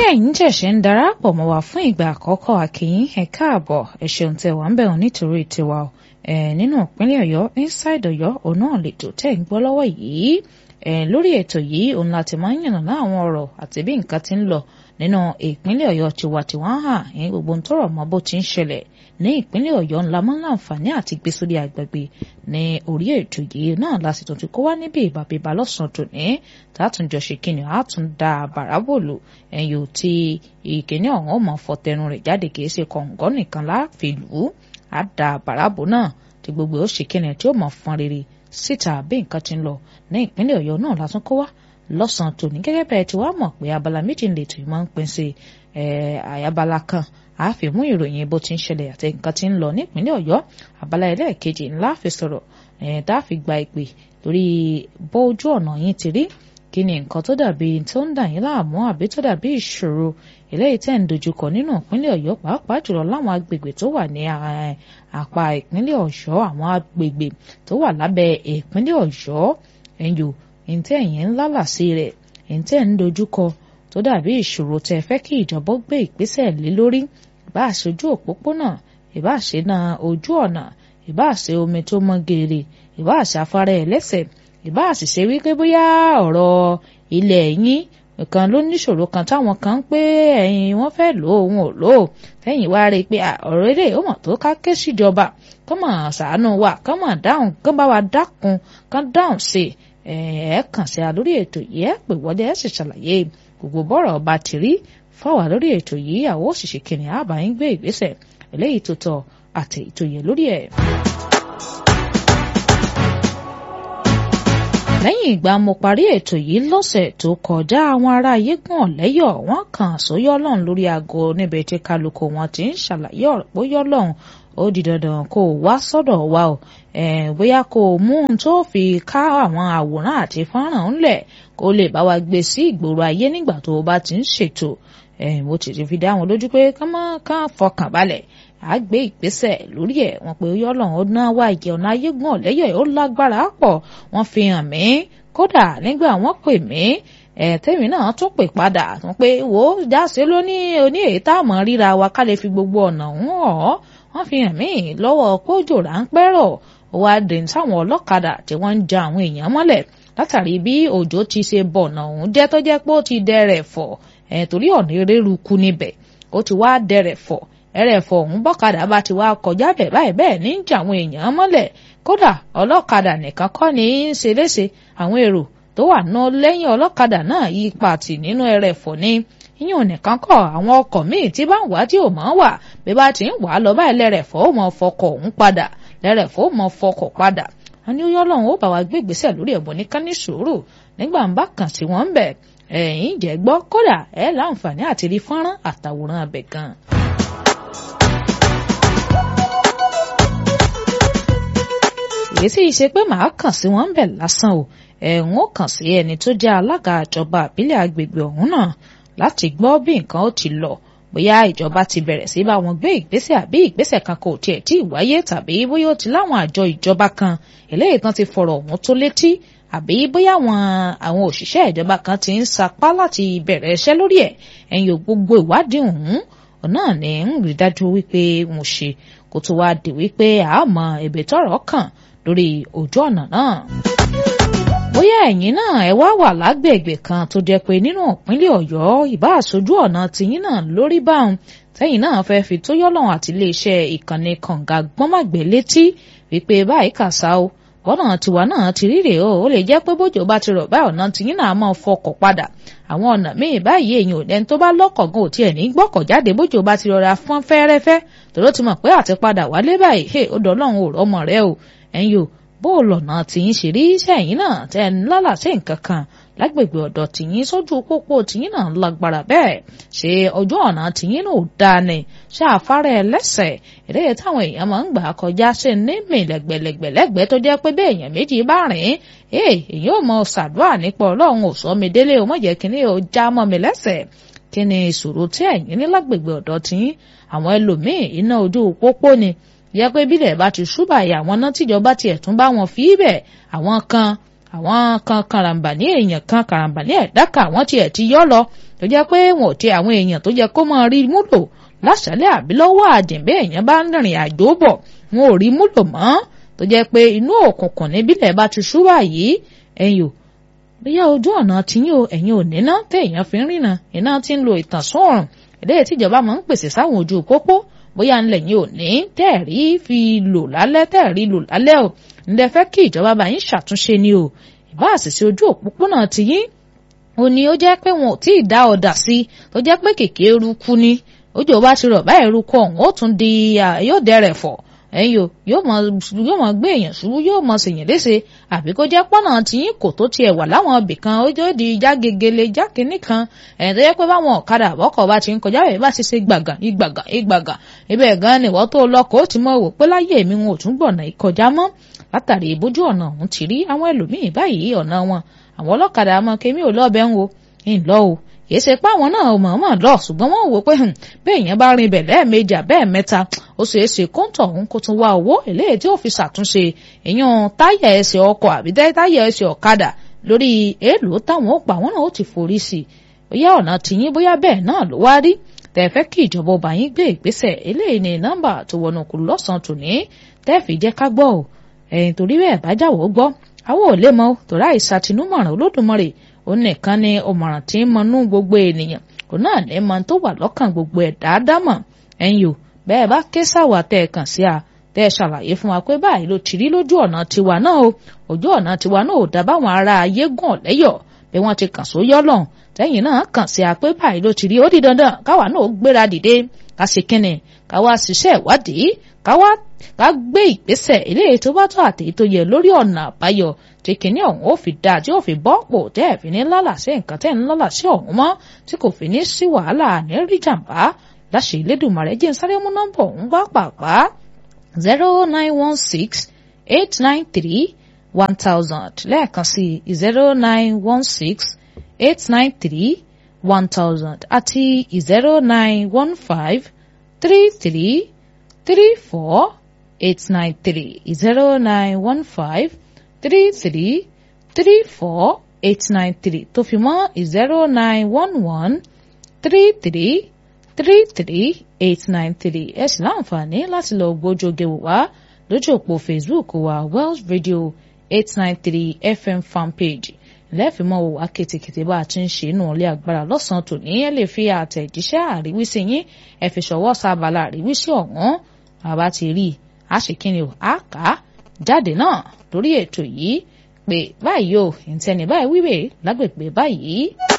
ẹ̀yin ṣẹ̀ṣẹ̀ ń darapọ̀ mọ́ wa fún ìgbà àkọ́kọ́ àkìyìn ẹ káàbọ̀ ẹ ṣeun tẹ́ wà ń bẹ̀ wọ́n nítorí tiwa o ẹ̀ nínú ìpínlẹ̀ ọ̀yọ́ inside ọ̀yọ́ òun náà lètò tẹ́ ń gbọ́ lọ́wọ́ yìí ẹ̀ lórí ètò yìí òun láti máa ń yànnàná àwọn ọ̀rọ̀ àti bí nǹkan ti ń lọ nínú ìpínlẹ̀ ọ̀yọ́ tiwantiwa hàn ní gbogbo ń tọrọ mọ́ bó ti ń ṣẹlẹ̀ ní ìpínlẹ̀ ọ̀yọ́ ńlá mọ́ láǹfààní àti gbé sórí agbègbè ní orí ètò yìí náà lásìkò tó kó wá níbi ìbàbíbà lọ́sàn-án tòní tààtúnjọ ṣe kíni àtún da bàràbòlù ẹ̀yìn ò tí ìkíní ọ̀hún ọmọ fọtẹnu rẹ̀ jáde kìí ṣe kọ̀ǹgọ́ nìkan láàfin lù ú á da bàràbò náà tí gbogbo ó ṣe kíni tí ó mọ̀ fọn rere síta bí nǹkan ti ń lọ ní ìpínlẹ̀ ọ̀yọ́ náà látún kó wá lọ́sàn-án tòní gẹ́gẹ́ bẹ́ẹ̀ tí wàá mọ̀ pé abala méjì ń lè tó máa ń pín sí àyàbala kan a fi mú ìròyìn bó ti ń ṣẹlẹ̀ àti nǹkan tí ń lọ nípínlẹ̀ ọ̀yọ́ abala ẹlẹ́ẹ̀kejì ńlá fi sọ̀rọ̀ tá a fi gba ìpè lórí bójú ọ̀nà yín ti rí kí ni nǹkan tó dàbí tó ń dà yín láàmú àbí tó dàbí ìṣòro eléyìí tẹ́ ń dojúkọ nínú ìpínlẹ̀ ọ̀yọ́ pàápàá jùlọ láwọn agbègbè tó wà ní àpá ìpínlẹ̀ ọ̀yọ́ àwọn agbègbè tó wà lábẹ́ ìpínlẹ̀ ọ̀yọ́ ẹ̀yọ́ ìǹtẹ́ ẹ̀yìn ńlá làsí rẹ̀ ìǹtẹ́ ń dojúkọ tó dàbí ìṣòro tẹ́ fẹ́ kí ìjọba gbé ìgbésẹ̀ lé lórí ìbá ṣojú òpópónà ìbá ṣe na ojú ọ̀nà ìbá ṣe omi tó mọ́ geere ìbá ṣàfárá ẹlẹ́sẹ̀ ìbá àṣìṣe wípé bóyá ọ̀rọ̀ ilẹ̀ yín nǹkan ló níṣòro kan táwọn kan ń pé ẹ̀yin wọ́n fẹ́ lò ó òun ò lò ó tẹ́yìn wá rí i pé ọ̀rọ̀ ilé ó mọ̀ tó ká ké síjọba kán mọ̀ ṣàánú wa kán mọ̀ dáhùn kán bá wa dákun kán dáhùn sí ẹ̀ kàn sí a lórí ètò yìí ẹ̀ pè wọlé ẹ̀ sì ṣàlàyé gbogbo bọ́rọ̀ ọba ti rí fọwọ́ lórí ètò yìí àwọn òṣìṣẹ́ kìnìún àbá ń gbé ìgbésẹ̀ eléyìí tó tọ́ àti ìtòyè lórí ẹ̀. lẹ́yìn ìgbà mo parí ètò yìí lọ́sẹ̀ tó kọjá àwọn ará ayégún ọ̀lẹ́yọ̀ wọ́n kàn sóyọ́ lọ́hùn lórí aago níbi tí kálukú wọn ti ń ṣàlàyé ọ̀rọ̀ bóyọ́ lọ́hùn ó di dandan kó o wá sọ́dọ̀ wa o bóyá kó o mú un tó fi ká àwọn àwòrán àti fọ́nrán ńlẹ̀ kó lè bá wa gbé sí ìgboro ayé nígbà tó o bá ti ń ṣètò mo ti fi dá wọn lójú pé ká má kàn fọkàn balẹ̀ á gbé ìgbésẹ̀ lórí ẹ̀ wọ́n pé yọ́lọ̀ ó ná wá ìjẹ ọ̀nà ayégun ọ̀lẹ́yọ̀ ó lágbára pọ̀ wọ́n fi hàn mí kódà nígbà wọ́n pè mí ẹ̀ẹ́tẹ́mi náà tún pè padà wọ́n pé wò ó jáse lóní oní èyí tá a mọ̀ ríra wa ká lè fi gbogbo ọ̀nà ń hàn wọ́n fi hàn mí lọ́wọ́ pójò ráńpẹ́ rọ̀ ó wá dé sáwọn ọlọ́kadà tí wọ́n ń ja àwọn èèyàn mọ́lẹ̀ látàrí bí òjò ti ṣe bọ̀nà òun jẹ́ tó jẹ́ pé ó ti dẹrẹ̀ fọ̀ ẹ̀ torí ọ̀nà eré ruku níbẹ̀ ó ti wá dẹrẹ̀ fọ̀ ẹrẹ̀fọ̀ ọ̀hún bọ́kadà bá ti wá kọjá bẹ̀ báyìí bẹ́ẹ̀ ní jà àwọn èèyàn mọ́lẹ̀ kódà ọlọ́kadà nìkan kọ́ ní í ṣe léṣe àwọn èrò tó wà ná lẹ́yìn ọlọ́kadà náà yí pàtì nínú ẹrẹ̀fọ̀ ní yíyún nìkan kọ́ àwọn ọkọ̀ míì tí bá ń wá tí ò mọ́ wà bí bá ti ń wà lọ báyìí lẹ́rẹ̀fọ̀ ó mọ fọkọ̀ ọ̀hún padà lẹ́rẹ̀fọ̀ ó mọ fọkọ̀ padà wọn ní ó yọ́lọ́run ó bá wa gbé ìgbésẹ̀ lórí ẹ̀bùn ní kání sùúrù nígbà ń bá kàn sí wọn bẹ̀ ẹ̀yìn jẹ́ gbọ́ kódà ẹ̀ láǹfààní àti rí fọ́nrán àtàwòrán abẹ̀ gan. èyí sì ṣe pé màá kàn sí wọn bẹ̀ lásán o ẹ̀hún ó kàn sí ẹni tó jẹ́ alága ìjọba àbílẹ̀ agbègbè ọ̀hún náà láti gbọ́ bí nǹkan ó ti lọ bóyá ìjọba ti bẹ̀rẹ̀ sí bá wọn gbé ìgbésẹ̀ àbí ìgbésẹ̀ kan kò tiẹ̀ tí ì wáyé tàbí bóyá ó ti láwọn àjọ ìjọba kan eléyìí tán ti fọ̀rọ̀ ọ̀hún tó létí àbí bóyá àwọn àwọn òṣìṣẹ́ ìjọba kan ti ń sapá láti bẹ̀rẹ̀ iṣẹ́ lórí ẹ̀ ẹ̀yìn ò gbogbo ìwádìí ọ̀hún náà ní ń rí dájú wípé mo ṣe kó tó wá di wípé àmọ́ ẹ̀bẹ tọ́rọ̀ kàn lórí ojú ọ̀nà náà. bóyá ẹ̀yin náà ẹ wá wà lágbègbè kan tó jẹ́ pé nínú ìpínlẹ̀ ọ̀yọ́ ìbá àṣojú ọ̀nà tìyín náà lórí báwọn tẹ́yìn náà fẹ́ fi tó yọ́lọ́run àti iléeṣẹ́ ìkànnì kànga gbọ́màgbẹ́ létí wípé báyìí kàṣá o bọ́nà tiwa náà ti ríre o ó lè jẹ́ pé bójú bá ti rọ̀ báyìí ọ̀nà tìyín náà máa fọkọ̀ padà àwọn ọ̀nà míì báyìí èèyàn ò lẹ́ni tó bá lọ́kọ̀ gan ò tiẹ̀ ní gbọ́kọ̀ jáde bójú bá ti rọra fọ́n fẹ́rẹ́fẹ́ tòró ti mọ̀ pé àti padà wálé báyìí hey ó dọ́lọ́run ò rọ́mọ rẹ o ẹ̀yin o bó o lọ̀nà tìyín ṣe rí sẹ́yìn náà tẹ́ ń lálàsí nǹkan kan lágbègbè ọ̀dọ̀ tìyín sójú pópó tìyín náà lágbára bẹ́ẹ̀ ṣe ọjọ́ ọ̀nà tìyín náà ò dáa ni ṣé afárá ẹlẹ́sẹ̀ eré táwọn èèyàn máa ń gbà kọjá sí ní mìlẹ̀gbẹ̀lẹ̀gbẹ̀lẹ́gbẹ̀ tó jẹ́ pé bí èèyàn méjì bá rìn ee èyí ò mọ ṣàdúrà nípa ọlọ́run ò sọ mi délé o mọ̀jẹ̀ kínní o já mọ́ mi lẹ́sẹ̀ kí ni ìṣòro tí ẹ̀yin ní lágbègbè ọ̀dọ̀ tìyín àwọn ẹlòmíì iná ojú pópó ni yẹ pé bílẹ̀ bá ti ṣúbà yà àwọn náà tíjọba tiẹ̀ tún bá wọn fi í bẹ̀ àwọn kan àwọn kan karambà ní èèyàn kan karambà ní ẹ̀dá kan àwọn tiẹ̀ ti yọ́ lọ tó jẹ́ pé wọn ò ti àwọn èèyàn tó jẹ́ kó máa rí múlò láṣálẹ́ àbí lọ́wọ́ àjìnbẹ́ èèyàn bá ń rìnrìn àjò bọ̀ wọn ò rí múlò mọ́ tó jẹ́ pé inú òkùnkùn níbílẹ̀ bá ti ṣú báyìí ẹ̀yìn ò bóyá ojú ọ̀nà tiyín o ẹ̀yin ò níná téèyàn fi ń rìnà iná ti ń lo ìtànsán ọ̀rùn eléyìí tíjọba máa ń pèsè sáwọn ojú pópó bóyá ńlẹ̀ yín ò ní tẹ́ẹ̀rí fi lò lálẹ́ tẹ́ẹ̀rí lò lálẹ́ o ńlẹ̀ fẹ́ kí ìjọba bá yín ṣàtúnṣe ni o ìbá àṣìṣe ojú òpópónà tiyín ó ní ó jẹ́ pé wọn ò tí ì dá ọ̀dà sí tó jẹ́ pé kèké eruku ni ojú ọba ti rọ̀ báyìí eruku ọ̀hún ó tún di yóò dẹrẹ̀ fọ̀ ẹ̀yin o yóò mọ yóò mọ gbé èèyàn ṣubú yóò mọ ṣèyàn léṣe àbí kó jẹ́ pọ́nà tiyín kò tó tiẹ̀ wà láwọn ibì kan ó jẹ́ di já gegele já kínní kan ẹ̀yìn tó yẹ pé báwọn ọ̀kadà àbọ̀kọ̀ bá ti ń kọjá bẹ́ẹ̀ bá ti ṣe gbàgà ìgbàgà ìgbàgà ibẹ̀ gan ni wọ́n tó lọ́kọ̀ ó ti mọ̀ wò pé láyé mi wọn ò tún gbọ̀nà ìkọjá mọ́ látàrí ìbójú ọ̀nà ọ̀hún ti rí àwọn ẹlòmíín báyìí ọ̀nà wọn àwọn ọlọ́kadà mọ kémi ò lọ́ọ̀bẹ̀ ń wo ń lọ o kì í ṣe pé àwọn náà mọ̀ọ́mọ̀ lọ ṣùgbọ́n wọ́n wò pé bẹ́ẹ̀ yẹn bá rin ibẹ̀ lẹ́ẹ̀mejì àbẹ́ẹ̀ mẹ́ta ó ṣeé ṣe kóńtọ̀ ọ̀hún kó tún wá owó eléyìí tí ó fi ṣàtúnṣe èèyàn táyà ẹsẹ̀ ọkọ̀ àbí táyà ẹsẹ̀ ọ̀kadà lórí èèlò táwọn ó pa àwọn náà ó ti forí sí i bóyá ọ̀nà tìyín bóyá bẹ́ẹ̀ náà ló wá rí tẹ̀fẹ́ kí ìjọba ọba yín gbé ìgbésẹ̀ eléyìí ní nọ́mbà tó wọnú kù lọ́sàn-án tòní tẹ́ẹ̀fì jẹ́ ká gbọ́ ò ẹ̀yìn torí bẹ́ẹ̀ bá jáwọ́ gbọ́ àwọn ò lè mọ tòrá ìsàtìnúmọ̀ràn olódùmarè òun nìkan ni ọmọràn tí ń mọnú gbogbo ènìyàn òun náà ní mọ tó wà lọ́kàn gbogbo ẹ̀dá dámọ̀ ẹ̀yin o bẹ́ẹ̀ bá ké sáwà tẹ́ ẹ kàn sí a tẹ́ ẹ ṣàlàyé fún wa pé báyìí ló ti rí lójú ọ̀nà tiwa náà o ojú ọ̀nà tiwa náà ò dá báwọn ará ayé gàn lẹ́yọ̀ bí wọ́n ti kàn sóyọ́ lọ́hùn tẹ́yìn náà kàn sí a pé báyìí ló ti rí ó di dandan káwa náà gbéra dìde ká ṣe kínni káwa ṣiṣẹ́ ìwádìí káwa ká gbé ìgbésẹ̀ eléyìí tó bá tó àtèyí tó yẹ lórí ọ̀nà àbáyọ tí kìíní ọ̀hún ó fi dáa tí ó fi bọ́ pò tẹ́ ẹ̀ fi ní lálà sí nǹkan tẹ́ ẹ̀ ń lálà sí ọ̀hún mọ́ tí kò fi ní sí wàhálà ní rí jàǹbá láṣẹ Elédùmarè jẹ́ sáré mú nọ́mbà ọ̀hún bá pàpà zero nine one six eight nine three one thousand lẹ́ẹ̀kan sí zero nine one six eight nine three one thousand àti zero nine one five three three three four eight nine three zero nine one five three three three four eight nine three tó fi mọ́ zero nine one one three three three three eight nine three ẹ sì láǹfààní láti lọ gbójóge wò wá lójú òpó Facebook wa Wells Radio eight nine three FM fanpage lẹ́ẹ̀fìmọ́ wò wá kètèkètè bá a ti ń ṣe inú ilé agbára lọ́sàn-án tòní ẹ lè fi àtẹ̀jíṣẹ́ àríwísí yín ẹ fi ṣọwọ́ sábàlá àríwísí ọ̀hún àbá ti rí i a ṣe kí ni o a kà á jáde náà lórí ètò yìí pé báyìí o ìtẹni báyìí wíwèé lágbègbè báyìí.